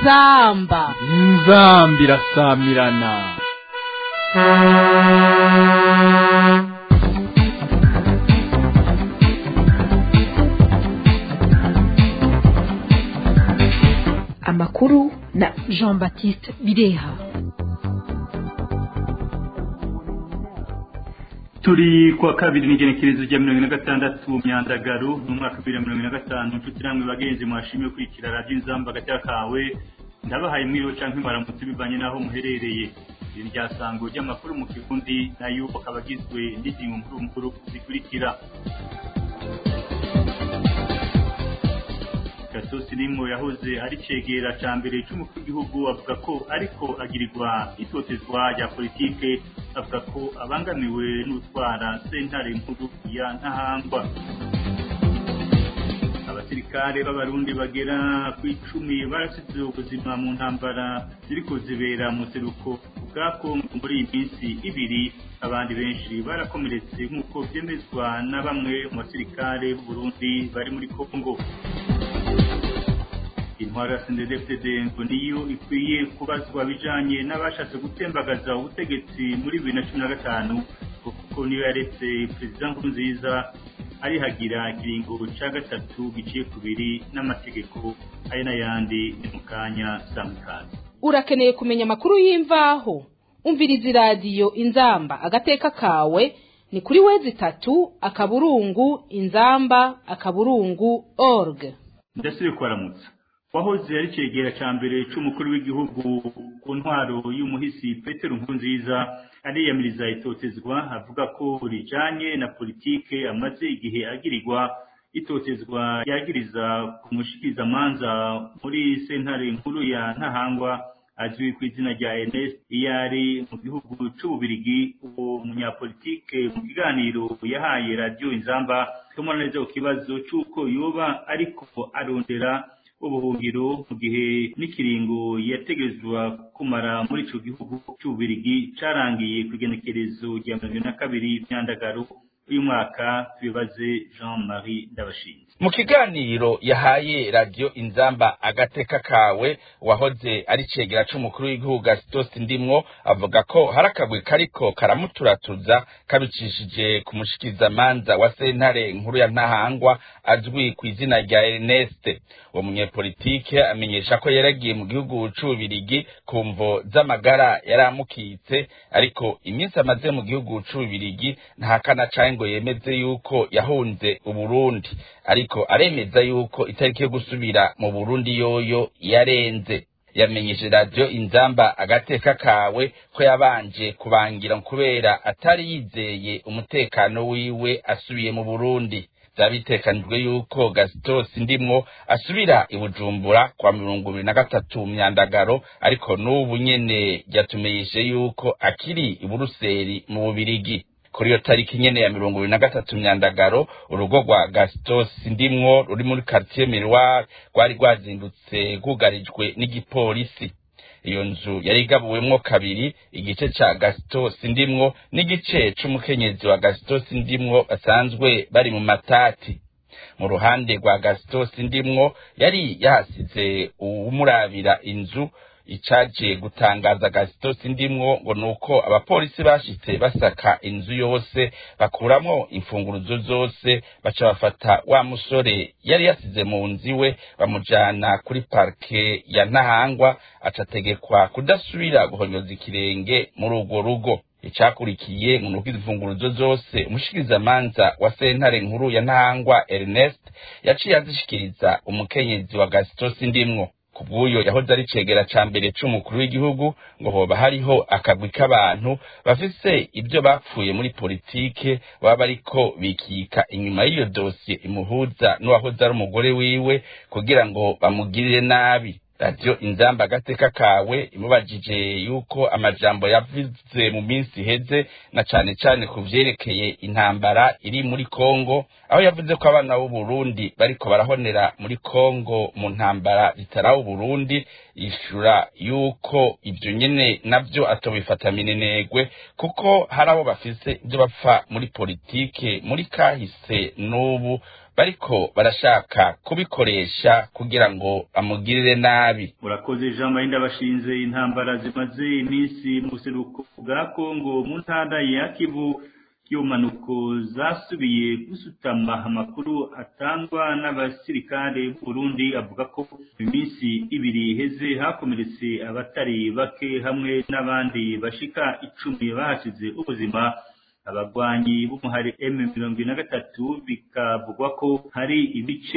inzamba inzamba irasamirana amakuru na jean baptiste bireha turi kuwa kabiri n'igenekerezo rya mirongo ine na gatandatu myandagaru mu mwaka wa bibiri na mirongo ine na gatanu inshuti namwe bagenzi mwashimiye kurikira radiyo inzamba agacya kawe ndabahaye mwiriwe canke mwaramutse bivanye n'aho muherereye iri ryasango ry'amakuru mu kirundi nayo akaba agizwe n'ingingo nkuru nkuru zikurikira gasosi nimwo yahoze ari cegera ca mbere c'umukuru w'igihugu avuga ko ariko agirirwa itotezwa rya politike avuga ko abangamiwe n'utwara sentare nkuru ya ntahangwa abasirikare b'abarundi bagera ku icumi barasize ubuzima mu ntambara ziriko zibera mu seruko bwa kongo muri iyi minsi ibiri abandi benshi barakomeretse nk'uko vyemezwa na bamwe mu basirikare b'uburundi bari muri kongo intwaro ya sendedefdede ngo niyo ikwiye kubazwa bijanye n'abashatse gutembagaza ubutegetsi muri bibiri na cumi na gatanu kuko niyo yaretse perezida nkurunziza arihagira ikiringo ca gatatu giciye kubiri n'amategeko ayo n'ayandi ni mu kanya samikazi urakeneye kumenya amakuru y'imvaho umviriza iradiyo inzamba agateka kawe ni kuri wezi itatu akaburungu inzamba akaburungu org ndasubiye kubaramutsa wahoze ari cegera ca mbere c'umukuru w'igihugu ku ntwaro y'umuhisi petero nkurunziza ariyamiriza itotezwa avuga ko rijanye na politike amaze igihe agirirwa itotezwa yagiriza ku mushikirizamanza muri sentare nkuru ya ntahangwa azwi ku izina rya Ernest iyo ari mu gihugu c'ububirigi uwo munyapolitike mu kiganiro yahaye radiyo inzamba tumubona neza ku kibazo c'uko yoba ariko arondera ubuhungiro mu gihe n'ikiringo yategezwa kumara muri ico gihugu c'ububirigi carangiye ku igenekerezo rya mirongo na kabiri myandagaro uyu mwaka tubibaze jean marie ndabashinze mu kiganiro yahaye radiyo inzamba agateka kawe wahoze ari cegera c'umukuru w'igihugu gasitosi ndimwo avuga ko hari akagwi kariko karamuturatuza kabicishije ku mushikirizamanza wa sentare nkuru ya ntahangwa azwi ku izina rya erneste uwo munyepolitike amenyesha ko yaragiye mu gihugu c'ububirigi ku mvo z'amagara yari amukitse ariko iminsi amaze mu gihugu c'ububirigi ntahakana canke ngo yemeze yuko yahunze uburundi ariko aremeza yuko itariki yo gusubira mu burundi yoyo yarenze yamenyeshe radiyo inzamba agateka kawe ko yabanje kubangira kubera atari yizeye umutekano wiwe asubiye mu burundi byabitekanijwe yuko gasitosi ndimwo asubira i bujumbura kwa mirongo ibiri na gatatu myandagaro ariko n'ubu nyene ryatumenyeshe yuko akiri i buruseli mu bubirigi kuri iyo tariki nyene ya mirongo ibiri na gatatu myandagaro urugo rwa gastos ndimwo ruri muri quartier miroir rwari rwazindutse rwugarijwe n'igipolisi iyo nzu yari igabuwemwo kabiri igice ca gastos ndimwo n'igice c'umukenyezi wa gastos ndimwo basanzwe bari mu matati mu ruhande rwa gastos ndimwo yari yahasize uwumurabira inzu icaje gutangaza gasitosi ndimwo ngo nuko abapolisi bashitse basaka inzu yose bakuramwo imfunguruzo zose baca bafata wa musore yari yasize mu nzu iwe bamujana kuri parke ya ntahangwa acategekwa kudasubira guhonyoza ikirenge muri urwo rugo icakurikiye ngo nuko imfunguruzo zose umushikirizamanza wa sentare nkuru ya ntahangwa ernest yaciye azishikiriza umukenyezi wa gasitosi ndimwo kubw'uyo yahoze ari cegera ca mbere c'umukuru w'igihugu ngo hoba hariho akagwi k'abantu bafise ibyo bapfuye muri politike baba bariko bikika inyuma y'iyo dosiye imuhuza n'uwahoze ari umugore wiwe kugira ngo bamugirire nabi radiyo inzamba agateka kawe imubajije yuko amajambo yavuze mu minsi iheze na cane cane ku vyerekeye intambara iri muri kongo aho yavuze ko abana b'uburundi bariko barahonera muri kongo mu ntambara zitaraho uburundi yishura yuko ibyo nyene navyo atobifata minenegwe kuko hari abo bafise ibyo bapfa muri politike muri kahise n'ubu bariko barashaka kubikoresha kugira ngo amugirire nabi murakoze jean marie ndabashinze intambara zimaze iminsi mu buseruko bwa kongo mu ntara ya kivu y'ubumanuko zasubiye gusutama amakuru atangwa n'abasirikare b'uburundi avuga ko iminsi ibiri iheze hakomeretse abatari bake hamwe n'abandi bashika icumi bahasize ubuzima abagwanyi b'umuhari M mirongo ine na gatatu bikavugwa ko hari ibice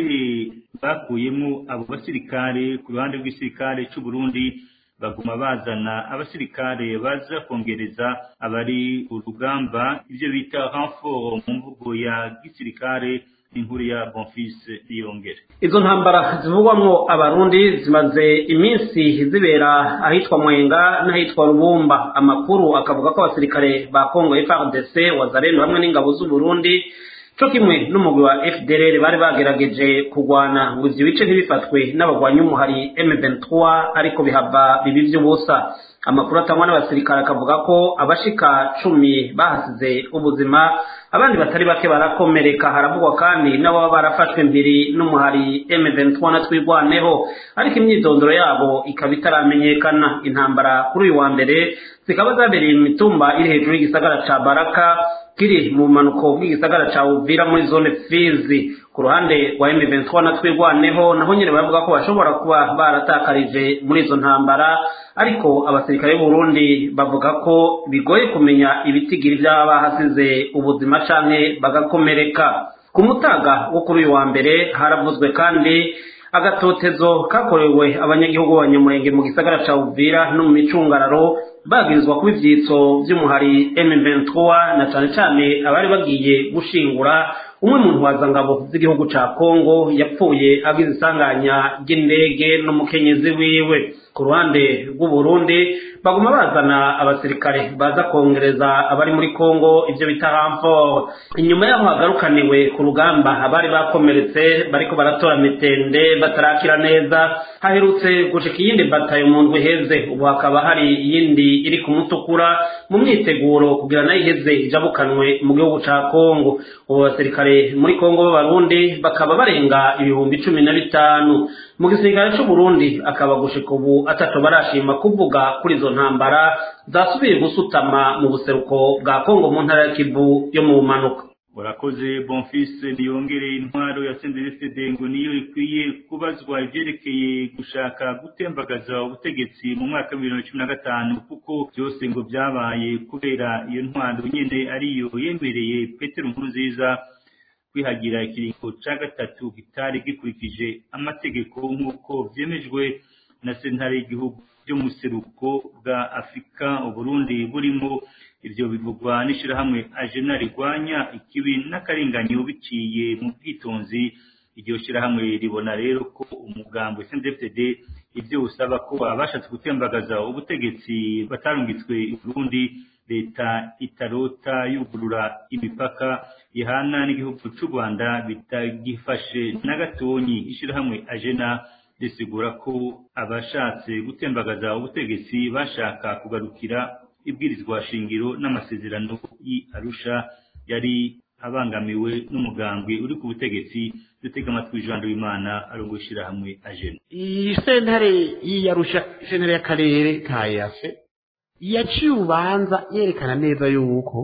bakuyemo abo basirikare ku ruhande rw'igisirikare c'u Burundi baguma bazana abasirikare baza kongereza abari urugamba ivyo bita renfort mu mvugo ya gisirikare inkuru ya Bonfils Niyongere izo ntambara zivugwamwo abarundi zimaze iminsi zibera ahitwa mwenga n'ahitwa rubumba amakuru akavuga ko abasirikare ba kongo frdc wazareno hamwe n'ingabo z'uburundi co kimwe n'umugwi wa fdrr bari bagerageje kurwana ngo ivyo bice ntibifatwe n'abagwanyi umuhari m23 ariko bihava bibi vy'ubusa amakuru atangwa n'abasirikare akavuga ko abashika cumi bahasize ubuzima abandi batari bake barakomereka haravugwa kandi n'ababa barafashwe mbiri n'umuhari M23 na twigwaneho ariko imyidondoro yabo ikaba itaramenyekana intambara kuri uyu wa mbere zikaba zabereye mu mitumba iri hejuru y'igisagara ca Baraka kiri mu manuko bw'igisagara ca Uvira muri zone Fizi ku ruhande rwa M23 na twigwaneho naho nyene baravuga ko bashobora kuba baratakarije muri izo ntambara ariko abasirikare b'u Burundi bavuga ko bigoye kumenya ibitigiri by'aba bahasize ubuzima canke bagakomereka ku mutaga wo kuri uyu wa mbere haravuzwe kandi agatotezo kakorewe abanyagihugu b'abanyamurenge mu gisagara ca Uvira no mu micungararo bagirizwa kuba ivyitso vy'umuhari M23 na cane cane abari bagiye gushingura umwe mu ntwazangabo z'igihugu ca Kongo yapfuye agize isanganya ry'indege n'umukenyezi wiwe ku ruhande rw'u Burundi baguma bazana abasirikare baza kongereza abari muri Kongo ivyo bita renfort inyuma yaho hagarukaniwe ku rugamba abari bakomeretse bariko baratora mitende batarakira neza haherutse gushika iyindi batayo mu ndwi iheze ubu hakaba hari iyindi iri ku mutukura mu myiteguro kugira nayo iheze ijabukanwe mu gihugu ca Kongo ubu basirikare muri Kongo b'abarundi bakaba barenga ibihumbi cumi na bitanu mu gisirikare c'u Burundi akaba gushika ubu ataco barashima kuvuga kuri izo ntambara zasubiye gusutama mu buseruko bwa Kongo mu ntara ya Kivu yo mu bumanuka urakoze bonfils niyongere intwaro ya CNDD-FDD ngo niyo ikwiye kubazwa ivyerekeye gushaka gutembagaza ubutegetsi mu mwaka wa bibiri na cumi na gatanu kuko byose ngo byabaye kubera iyo ntwaro nyene ariyo yemereye Petero Nkurunziza kwihagira ikiringo ca gatatu kitari gikurikije amategeko nk'uko vyemejwe na sentare y'igihugu byo mu seruko bwa afurika uburundi burimo ivyo bivugwa n'ishirahamwe ajena rigwanya ikibi n'akarenganyo biciye mu bwitonzi iryo shirahamwe ribona rero ko umugambo SNDFTD ivyo usaba ko abashatse gutembagaza ubutegetsi batarungitswe i Burundi leta itarota yugurura imipaka ihana n'igihugu c'u Rwanda bitagifashe na gatonyi ishirahamwe ajena risigura ko abashatse gutembagaza ubutegetsi bashaka kugarukira ibwirizwa shingiro n'amasezerano y'i Arusha yari abangamiwe n'umugambwe uri ku butegetsi dutega amatwi Jean Wimana arongoye ishirahamwe ajena iyi sentare y'iyarusha sentare y'akarere ka yafe yaciye urubanza yerekana neza yuko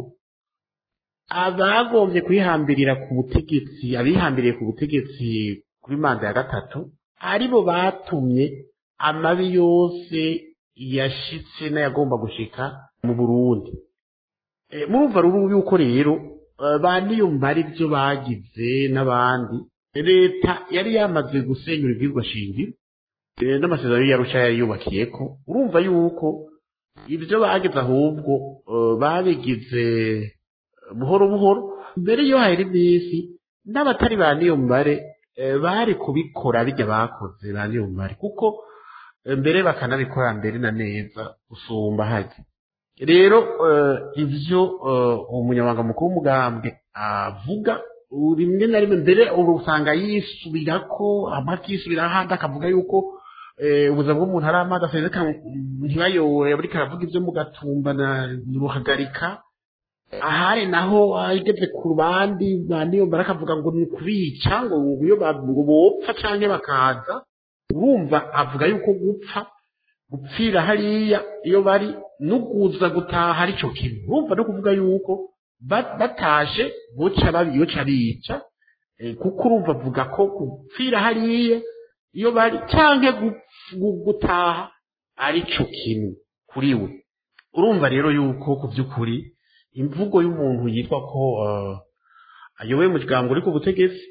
abagombye kwihambirira ku butegetsi abihambiriye ku butegetsi kuri manda ya gatatu aribo batumye amabi yose yashitse n'ayagomba gushika mu burundi murumva ruru yuko rero ba niyumva ibyo bagize n'abandi leta yari yamaze gusenyura ibyirwa shingiro n'amasezerano yarusha yari yubakiye ko urumva yuko ibyo bageze ahubwo babigize buhoro buhoro mbere yo hari iminsi n'abatari ba niyombare bari kubikora bijya bakoze ba niyombare kuko mbere bakanabikora mbere na neza gusumba hajya rero ibyo umunyamabanga mukuru w'umugambwe avuga rimwe na rimwe mbere ubu usanga yisubira ko amakisubira ahandi akavuga yuko eh, ubuzima bw'umuntu ari amazi asezeka ntibayore buriko aravuga ibyo mugatumba na ruhagarika ahari naho ageze ku bandi bandi yo barakavuga ngo ni kubica ngo iyo ba- ngo bopfa canke bakaza urumva avuga yuko gupfa gupfira hariya iyo bari nuguza gutaha ari cyo kintu urumva no kuvuga yuko ba- batashe boca babiyoca bica Eh, kuko urumva avuga ko gupfira hariya iyo bari canke gu- gu- gutaha ari cyo kintu kuri we urumva rero yuko ku by'ukuri imvugo y'umuntu yitwa ko eh, ayoboye umuryango uri ku butegetsi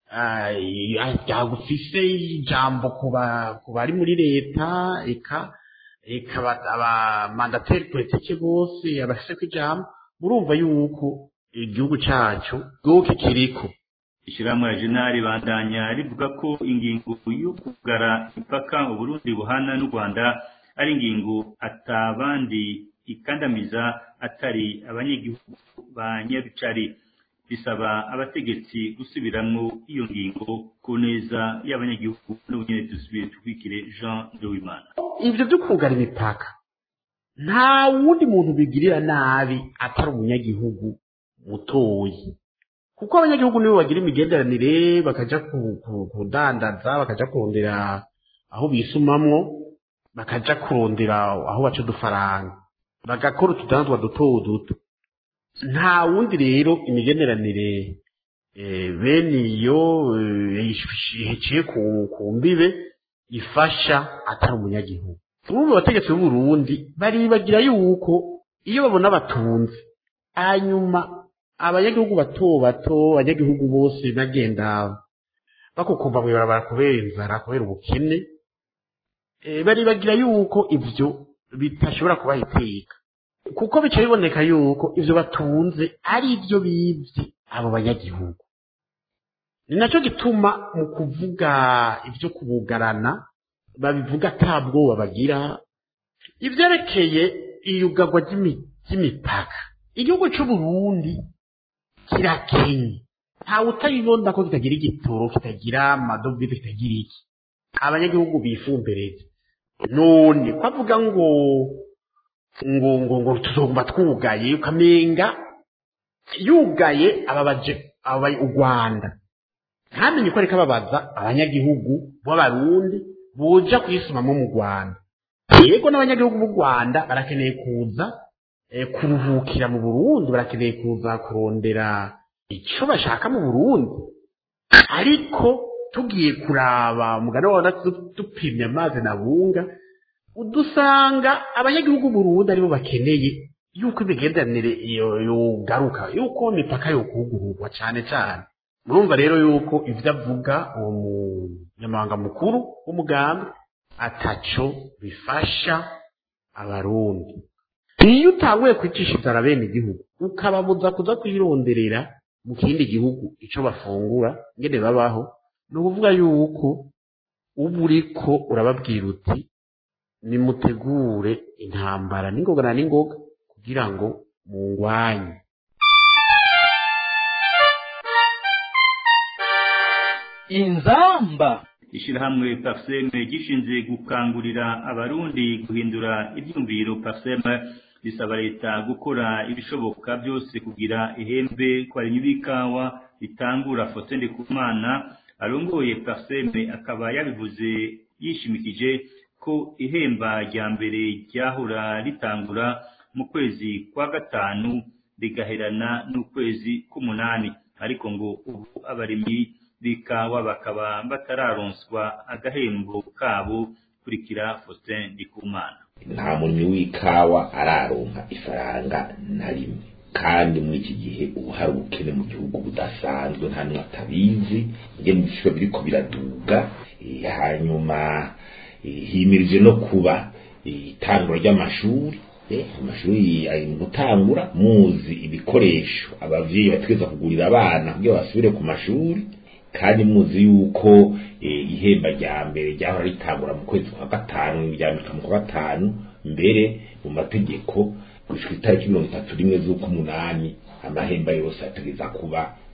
yagufise ijambo ku ba- ku bari muri leta eka eka aba- abamandateri politike bose abafise ko ijambo murumva yuko igihugu cacu bwoke kiriko ishyirahamwe ya jenali bandanya rivuga ko ingingo yo kugara imipaka uburundi buhana n'u rwanda ari ingingo atabandi ikandamiza atari abanyagihugu ba nyabicari bisaba abategetsi gusubiramwo iyo ngingo ku neza y'abanyagihugu n'ubunyene dusubire twikire jean de wimana ivyo vyo kugara imipaka nta wundi muntu bigirira nabi atari umunyagihugu mutoyi kuko abanyagihugu nibo bagira imigenderanire bakaja ku- ku- kudandaza bakaja kurondera aho bisumamwo bakaja kurondera aho baca udufaranga bagakora utudandwa duto duto nta wundi rero imigenderanire eh, bene iyo eh, heciye ku ku mbibe ifasha atari umunyagihugu bamwe mu bategetsi b'uburundi baribagira yuko iyo babona batunze hanyuma abanyagihugu bato bato abanyagihugu bose bagenda bakukumva mu ibarabara kubera inzara kubera ubukene eh, baribagira yuko ivyo bitashobora kubaha iteka kuko bica biboneka yuko ivyo batunze ari ivyo bivye abo banyagihugu ni nacyo gituma mu kuvuga ibyo kubugarana babivuga ata bwoba bagira ivyerekeye iyugarwa ry'imi- ry'imipaka igihugu c'uburundi kirakenye ntawe utabibona ko kitagira igitoro kitagira amadovize kitagira iki abanyagihugu bifumbereze none ko avuga ngo ngo ngo ngo tuzoguma twugaye ukamenga yugaye ababaje ababaye u rwanda ntamenye ko ariko ababaza abanyagihugu b'abarundi boja kwisumamo mu rwanda yego n'abanyagihugu b'u rwanda barakeneye kuza eh, kuruhukira mu burundi barakeneye kuza kurondera icyo bashaka mu burundi ariko tugiye kuraba umugani wabona dupimye amazi na bunga udusanga abanyagihugu b'uburundi aribo bakeneye yuko imigenderanire yo- yogaruka yuko imipaka yokugururwa cyane cyane murumva rero yuko ivyo avuga uwo munyamabanga mukuru w'umugambi ataco bifasha abarundi iyo utanguye kwicisha inzara bene igihugu ukababuza kuza kwironderera mu kindi gihugu ico bafungura ngene babaho ni ukuvuga yuko uba uriko urababwira uti nimutegure intambara n'ingoga na n'ingoga kugira ngo mungwanye inzamba ishyirahamwe paseme gishinzwe gukangurira abarundi guhindura ibyumviro paseme risaba leta gukora ibishoboka byose kugira ihembe ku barimyi b'ikawa ritangura Faustin Ndikumana arongoye paseme akaba yabivuze yishimikije ko ihemba rya mbere ryahora ritangura mu kwezi kwa gatanu rigaherana n'ukwezi k'umunani ariko ngo ubu abarimyi b'ikawa bakaba batararonswa agahembo kabo kurikira Faustin Ndikumana nta murimyi w'ikawa araronka ifaranga na rimwe kandi muri iki gihe ubu hari ubukene mu gihugu budasanzwe nta n'umwe atabizi ingene ibiciro biriko biraduga eh, hanyuma eh, himirije no kuba eh, itangura ry'amashuri eh, amashuri ari mu gutangura muzi ibikoresho abavyeyi bategereza kugurira abana kugira basubire ku mashuri kandi muzi yuko eh, ihemba rya mbere ryahora ritangura mu kwezi kwa gatanu ryambika mu kwa gatanu mbere mu mategeko gushika itariki mirongo itatu rimwe z'uk'umunani amahemba yose ategereza kuba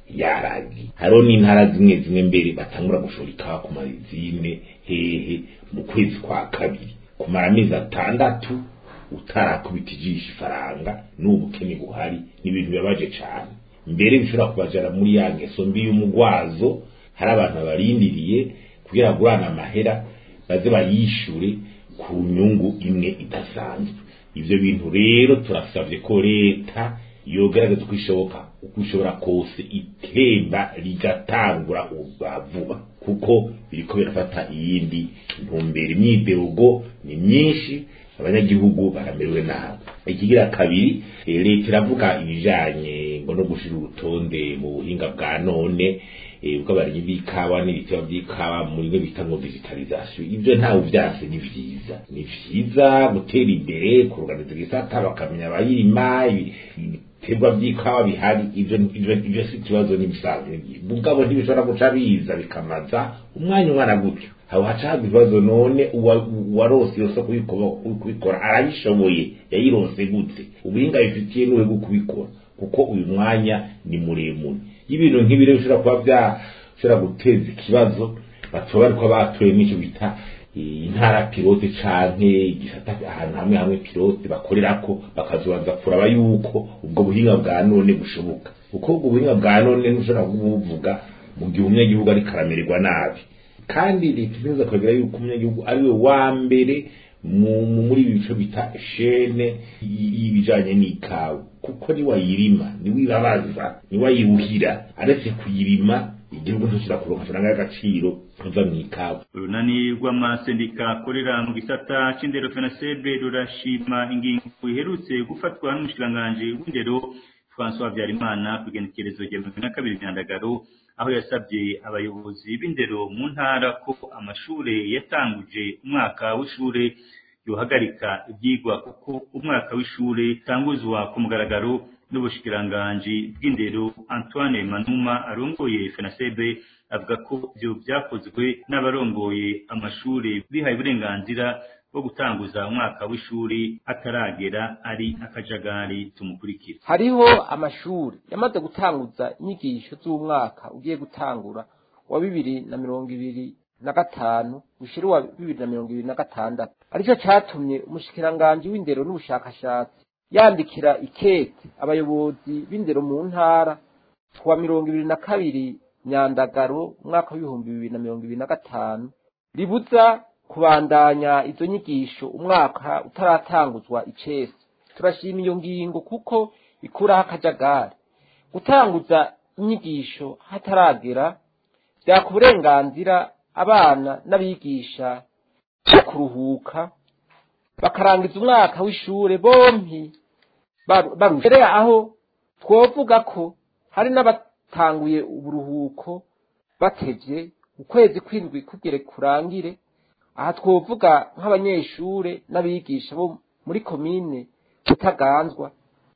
yaragiye hariho n'intara zimwe zimwe mbere batangura gushora ikawa ku mazine hehe mu kwezi kwa kabiri kumara amezi atandatu utarakubita ijisho ifaranga n'ubukene buhari ni ibintu bibabaje cyane mbere bishobora kubajana muri ya ngeso mbi y'umugwazo hari abantu babarindiriye kugira ngo urana amahera baze bayishure ku nyungu imwe idasanzwe ivyo bintu rero turasavye ko leta yogerageza uko ishoboka uko ishobora kose itemba rigatangura ubwa vuba kuko biriko birafata iyindi ntumbero imyiderugo ni myinshi abanyagihugu baramerewe nabi ikigira kabiri eh, leta iravuga ibijanye ngo no gushira urutonde mu buhinga bwa none eh, bw'abarimyi b'ikawa n'ibitebo by'ikawa muri byo bita ngo digitalization ibyo ntawe vyase ni vyiza ni vyiza gutera imbere kuruganiza igisata bakamenya abayirima ibi- ibiterwa by'ikawa bihari ibyo ibyo ibyo si ikibazo n'ibisanzwe mugabo ntibishobora guca biza bikamaza umwanya umwana gutyo haba hacaga ibibazo none uwa- uwarose iyo soko kubikora- kubikora arabishoboye yayironse gute ubuhinga bifitiye n'uwe bwo kubikora kuko uyu mwanya ni muremure y'ibintu nk'ibi rero bishobora kuba byashobora guteza ikibazo batoba ariko batoye n'icyo bita eh, intara pilote canke igisata ahantu hamwe hamwe pilote bakorerako bakazobanza kuraba yuko ubwo buhinga bwa none bushoboka kuko ubwo buhinga bwa none ntushobora kubuvuga mu gihe umunyagihugu ariko aramererwa nabi kandi leta ikomeza kugira yuko umunyagihugu ari we wa mbere mu- mu- muri ibi bice bita shene y- y'ibijanye n'ikawa kuko ni wayirima ni wibabaza ni wayuhira aretse kuyirima igihugu ntushobora kuronka amafaranga y'agaciro kuva mu ikawa urunani rw'amasendika akorera mu gisata c'indero fenasebe rurashima ingingo iherutse gufatwa n'umushikiranganji w'indero françois habyarimana ku igenekerezo rya mirongo ine na kabiri nyandagaro aho yasabye abayobozi b'indero mu ntara ko amashure yatanguje umwaka w'ishure yohagarika ibyigwa kuko umwaka w'ishure utanguzwa ku mugaragaro n'ubushikiranganji bw'indero antoine manuma arongoye fenasebe avuga ko ibyo byakozwe n'abarongoye amashure bihaye uburenganzira bwo gutanguza umwaka w'ishuri ataragera ari akajagari tumukurikira hariho amashuri yamaze gutanguza inyigisho z'umwaka ugiye gutangura wa bibiri na mirongo ibiri na gatanu ushira uwa bibiri na mirongo ibiri na gatandatu aricyo catumye umushikiranganji w'indero n'ubushakashatsi yandikira ikete abayobozi b'indero mu ntara kuwa mirongo ibiri na kabiri nyandagaro umwaka w'ibihumbi bibiri na mirongo ibiri na gatanu ribuza kubandanya izo nyigisho umwaka utaratanguzwa icese turashima iyo ngingo kuko ikuraho akajagari gutanguza inyigisho hataragera byaka uburenganzira abana n'abigisha bwo kuruhuka bakarangiza umwaka w'ishure bompi baru- barushe rero aho twovuga ko hari n'abatanguye uburuhuko batevye ukwezi kw'indwi kugere kurangire aha twovuga nk'abanyeshure n'abigisha bo muri komine Butaganzwa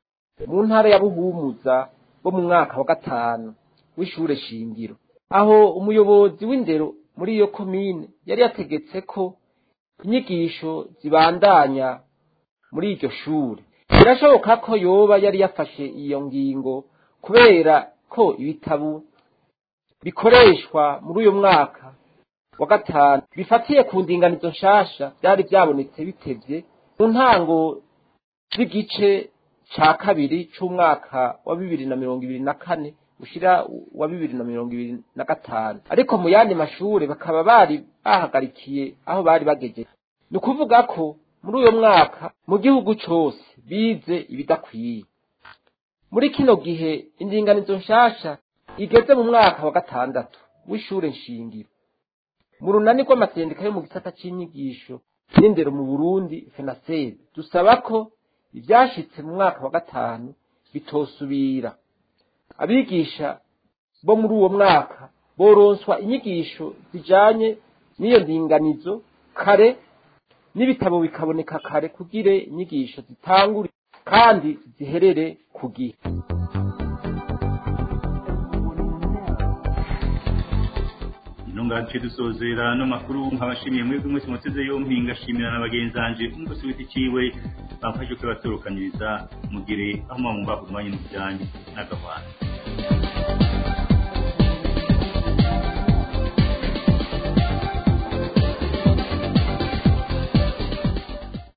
mu ntara ya Buhumuza bo mu mwaka wa gatanu w'ishure shingiro aho umuyobozi w'indero muri iyo komine yari yategetse ko inyigisho zibandanya muri iryo shure birashoboka ko yoba yari yafashe iyo ngingo kubera ko ibitabo bikoreshwa muri uyu mwaka wa gatanu bifatiye ku ndinganizo nshasha byari byabonetse bitevye mu ntango z'igice ca kabiri c'umwaka wa bibiri na mirongo ibiri na kane ushira wa bibiri na mirongo ibiri na gatanu ariko mu yandi mashure bakaba bari bahagarikiye aho bari bagejeje ni ukuvuga ko muri uyo mwaka mu gihugu cose bize ibidakwiye muri kino gihe indinganizo nshasha igeze mu mwaka wa gatandatu w'ishure nshingiro mu runani rw'amasendika yo mu gisata c'inyigisho n'indero mu burundi fenasebe dusaba ko ivyashitse mu mwaka wa gatanu bitosubira abigisha bo muri uwo mwaka boronswa inyigisho zijanye n'iyo ndinganizo kare n'ibitabo bikaboneka kare kugire inyigisho zitangure kandi ziherere ku gihe intunganje dusozera no makuru nkabashimiye mwebwe mwese muteze yompi ngashimira na bagenzanje umugosi w'iti ciwe bamfashe kubatorokanyiriza mugire aho mwamumba umwanya mu byanyu n'agahwana